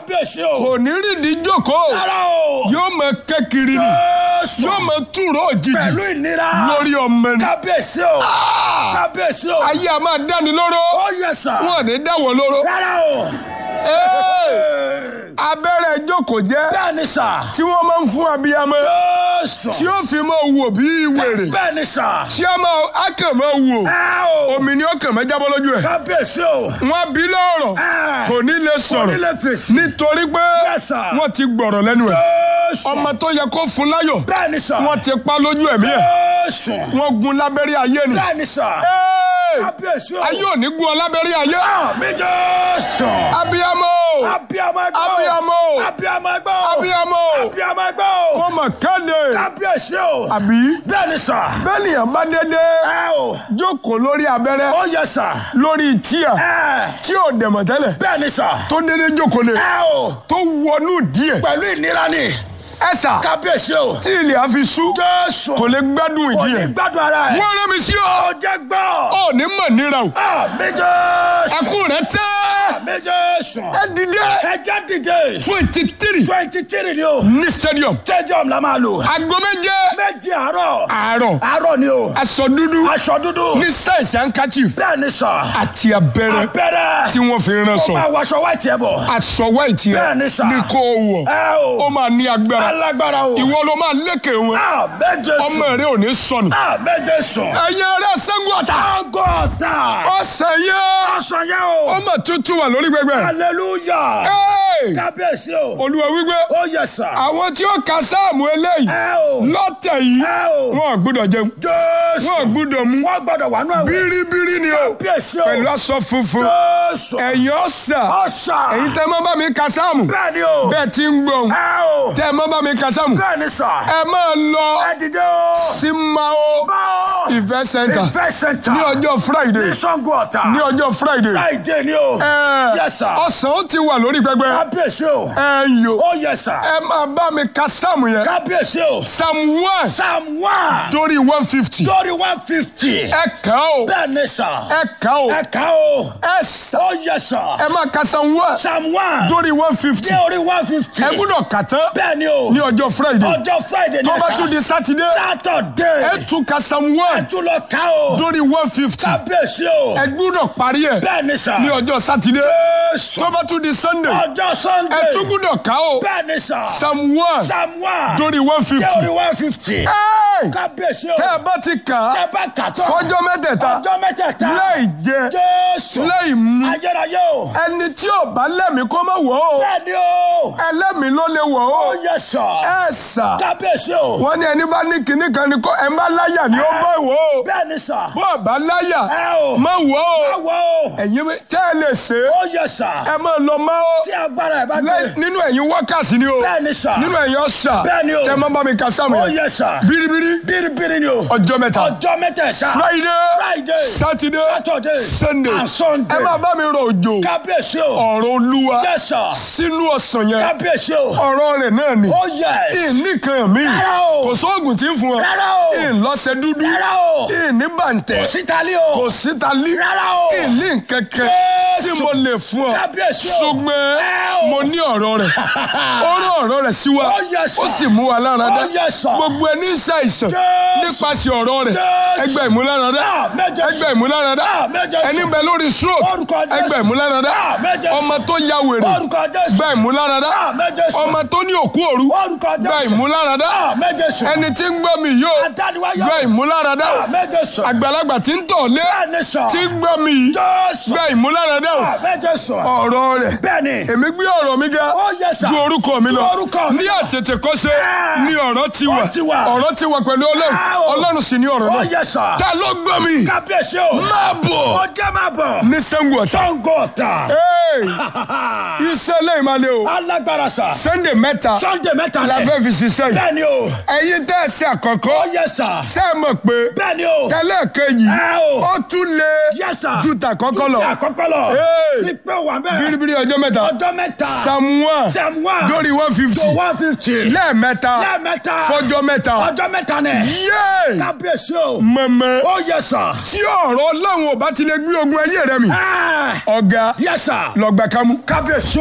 kábíyèsí o. kò ní rìndí jókòó rárá o. yóò mọ kẹ́kiri ni Jésù. yóò mọ túrọ̀ òjijì pẹ̀lú ìnira. lórí ọmọ ni kábíyèsí o. kábíyèsí o. ayé a máa dáni lóró ó yẹ sà. wọn ò ní dáwọ́ lóró rárá o. Ee, abẹ́rẹ́ jókòó jẹ́ bẹ́ẹ̀ ni sà. tí wọ́n máa ń fún abiyamọ Jésù. tí ó fi máa wò bí wèrè bẹ́ẹ̀ ni sà. tí a máa á kàn máa wò ẹ o. omi ni ó kàn máa jábọ́ lójú ẹ̀ kábíyèsí o. wọ́n bí lọ́rọ̀ ẹ. kò ní lè sọ̀rọ̀ onílé fèsì. nítorí pé Yes, sir. wọ́n ti gbọ̀rọ̀ lẹ́nu ẹ̀ Jésù. ọmọ tó yẹ kó fún láyọ̀ bẹ́ẹ̀ ni sà. wọ́n ti pa lójú ẹ̀mí ẹ̀ Jésù. wọ́n gun lábẹ́rẹ́ ayé ni bẹ́ẹ̀ ni sà. Ee, kábíyèsí o. ayé ò ní gun ọ lábẹ́rẹ́ ayé mi Jésù. abiyamọ abiyamọ gbọ́. abiyamọ abiyamọ gbọ́. abiyamọ abiyamọ gbọ́. wọ́n mọ̀ kéde kábíyèsí o. àbí bẹ́ẹ̀ ni sà. bẹ́ẹ̀ nìyẹn bá dédé ẹ o. jókòó lórí abẹ́rẹ́ ó yẹ sà. lórí tíà ẹ. tí ò dẹ̀mọ̀ tẹ́lẹ̀ bẹ́ẹ̀ ni sà. tó dédé jókòó lé ẹ o. tó wọnú díẹ̀ pẹ̀lú ìnira ni. ẹ̀sà kábíyèsí o. tí ilẹ̀ á fi sú Jésù. kò lè gbádùn kò ìdí ní ẹ̀ gbádùn ara ẹ̀. wọ́n rẹ́ mi sí ọ ó jẹ́ gbọ́. ọ ní mọ̀ níra o mi Jésù. ẹkún rẹ tẹ́ mi Jésù. ẹ dìde ẹ jẹ́ dìde. twenty three twenty three ni o. ní stadium stadium la máa lò. aago méje méjì àárọ̀. àárọ̀ àárọ̀ ni o. aṣọ dúdú aṣọ dúdú. ní sáìsì handkerchief bẹ́ẹ̀ ni sà. àti abẹ́rẹ́ abẹ́rẹ́. tí wọ́n fi rán ó sọ máa wọṣọ wáìtì ẹ̀ bọ̀. aṣọ white Bẹ́ẹ̀ yẹn ni sà. ní kó o wọ̀ ẹ ó o. máa ní agbára alágbára o. ìwọ ló máa lékè wọn a méje sùn. ọmọ rẹ ò ní sọnù a méje sùn. ẹ̀yin ará sẹ́gun ọ̀tá agọ́ta. ọ̀sẹ̀ yẹn ọ̀sán yẹn o. ọmọ tuntun wà lórí gbẹgbẹ hallelujah. Hey! kábíyèsí o. olúwa wípé ó yẹ sà. àwọn tí ó ka sáàmù eléyìí ẹ o. lọ́tẹ̀ yìí ẹ o. wọn ò gbúdọ̀ jẹun jésù. wọn ò gbúdọ̀ mú wọ́n gbọ́dọ̀ wà nù ẹ̀wẹ̀. bíríbírí ni o kábíyèsí o. pẹ̀lú aṣọ funfun jésù. ẹ̀yin ọ̀sà ọ̀sà. ẹ̀yin tẹ́ mọ́ bá mi ka sáàmù bẹ́ẹ̀ ni o. bẹ́ẹ̀ ti ń gbọ̀n ẹ o. tẹ́ mọ́ bá mi ka sáàmù bẹ́ẹ̀ ni sà. ẹ máa lọ ẹ dìde o. sí mao báwo. ìfẹ́ center ìfẹ́ center. ní ọjọ́ friday ní sango ọ̀tà. ní ọjọ́ friday friday ni o. ẹ yes sir. ọ̀sán ó ti wà lórí pẹpẹ kábíyèsí o. ẹ yò ó yẹ sà. ẹ máa bá mi ka sáàmù yẹn kábíyèsí o. psalm one psalm one. dórí one fifty lórí one fifty. ẹ kà ó bẹ́ẹ̀ ni sà. ẹ kà ó ẹ ká o. ẹ sà ó yẹ sà. ẹ máa ka psalm one psalm one. dórí one fifty dé orí one fifty. ẹ gbúdọ̀ kà tán bẹ́ẹ̀ ni o. ní ọjọ́ friday ọjọ́ friday ni tó ẹ bá ká. tún di sátidé saturday. ẹ tún ka psalm one tún lọ ká o. dórí one fifty kábíyèsí o. ẹ gbúdọ̀ parí ẹ̀ bẹ́ẹ̀ ni sà. ní ọjọ́ sátidé Jésù. tó bá tún di sunday ọjọ́ sunday. ẹ tún gbúdọ̀ ká o bẹ́ẹ̀ ni sà. psalm one psalm one. dórí one dé fifty orí one fifty. kábíyèsí o. tẹ́ ẹ bá ti kà á tẹ́ bá kà tán. fọ́jọ́ mẹ́tẹ̀ẹ̀ta ọjọ́ mẹ́tẹ̀ẹ̀ta. láì jẹ jésù. láì mu ayérayé o. ẹni tí ò bá lẹ́mìí kó má wọ̀ ọ́ bẹ́ẹ̀ ni o. ẹlẹ́mìí ló lè wọ̀ ó ọ́ yẹ sà. ẹ sà kábíyèsí o. wọ́n ní ẹni bá ní kinní kan ni kó ẹ má láyà ni ó bá wọ̀ ọ́ bẹ́ẹ̀ ni sà. bó o bá láyà ẹ o. má wọ̀ ọ́ báwo o. ẹ̀yin mi- tẹ́ ẹ lè ṣe é ó yẹ sà. ẹ máa lọ má ọ́ tí agbára ẹ̀ bá dé. lẹ́yìn- nínú ẹ̀yin wákàtí ni o bẹ́ẹ̀ ni sà. nínú ẹ̀yin ọ̀sà Bẹ́ẹ̀ ni o. tẹ́ ẹ má bá mi ka sáàmù ó yẹn yẹ sà. bíríbírí bíríbírí ni o. ọjọ́ mẹ́ta ọjọ́ mẹ́tẹ̀ẹ̀ta. friday Friday, saturday Saturday, sunday and Sunday. ẹ máa bá mi rọ òjò kábíyèsí o. ọ̀rọ̀ olúwa Yes, sir. sínú ọ̀sán yẹn kábíyèsí o. ọ̀rọ̀ rẹ̀ náà ni ó yẹ. ìníkan mi Rárá o. kò sóògùn tí ń fún ọ Rárá o. ìlọ́sẹ̀ dúdú rárá o. ìní bàǹtẹ̀ sítalí o. kò síta lí Rárá o. ìní kẹ̀kẹ́ tí Jésù. mo lè fún ọ Kábíyèsí o. ṣùgbọ́n Ẹ o. mo ní ọ̀rọ̀ rẹ̀ ó rán ọ̀rọ̀ rẹ̀ sí wa Ó yẹ sà. ó sì mú wa lára dá Ó yẹ sà. gbogbo ẹni ń ṣàìsàn Jésù. nípasẹ̀ ọ̀rọ̀ rẹ̀ Jésù. ẹgbẹ́ ìmúláradá Àmín Jésù. ẹgbẹ́ ìmúláradá Àmín Jésù. ẹni bẹ lórí stroke Orúkọ Jésù. ẹgbẹ́ ìmúláradá Àmín Jésù. ọmọ tó ya wèrè orúkọ jésù. gba ìmúláradá Àmín Jésù. ọmọ tó ní òkú òru orúkọ jésù. gba ìmúláradá Àmín Jésù. ẹni tí ń gbọ́ mi yóò adániwáyọ̀. gba ìmúláradá Àmín Jésù. àgbàlagbà tí ń tọ̀ lé bẹ́ẹ̀ ni sọ. tí ń gbọ́ mi yìí jésù. gba ìmúláradá o Àmín Jésù. ọ̀rọ̀ rẹ̀ bẹ́ẹ̀ ni. èmi gbé ọ̀rọ̀ mi ga Ó yẹ sà. ju orúkọ mi Ju lọ orúkọ mi ní lọ. àtètè kọ́ṣe Ah. ní ọ̀rọ̀ ti wà Ó ti wà. ọ̀rọ̀ ti wà pẹ̀lú ọlọ́run Ah, o. ọlọ́run sì ní ọ̀rọ̀ ó náà yẹ sà. ta ló gbọ́ mi kábíyèsí o. máa bọ̀ ó jẹ́ máa bọ̀. ní Ṣàngó Ọ̀tà sango ọ̀tà. Hey! iṣẹ́ lẹ́yìn máa lé o alágbára sà. Sunday mẹ́ta sunday mẹ́ta la lẹ̀. fẹ́ fi ṣiṣẹ́ yìí bẹ́ẹ̀ ni o. ẹ̀yin tẹ́ ẹ ṣe àkọ́kọ́ ó yẹ sà. ṣé ẹ mọ̀ pé bẹ́ẹ̀ ni o. tẹ́lẹ̀ kejì Ẹ o. ó tún lé Yes, sir. ju tàkọ́kọ́ lọ Ti àkọ́kọ́ lọ. Hey! ìpè wà bẹ́ẹ̀. bíríbírí ọjọ́ mẹ́ta ọjọ́ mẹ́ta. samuel Psalm one. lórí one fifty to one fifty. lẹ́ẹ̀mẹ́ta lẹ́ẹ̀mẹ́ta. fọjọ́ mẹ́ta ọjọ́ mẹ́ta nẹ̀. yéé kábíyèsí o. mọ̀mọ́ ó yẹ sà. tí ọ̀rọ̀ ọlọ́run ò bá ti lè gbé ogun ayé rẹ mi ẹ ọ̀gá yẹ sà. lọ́gbà kámú. kábíyèsí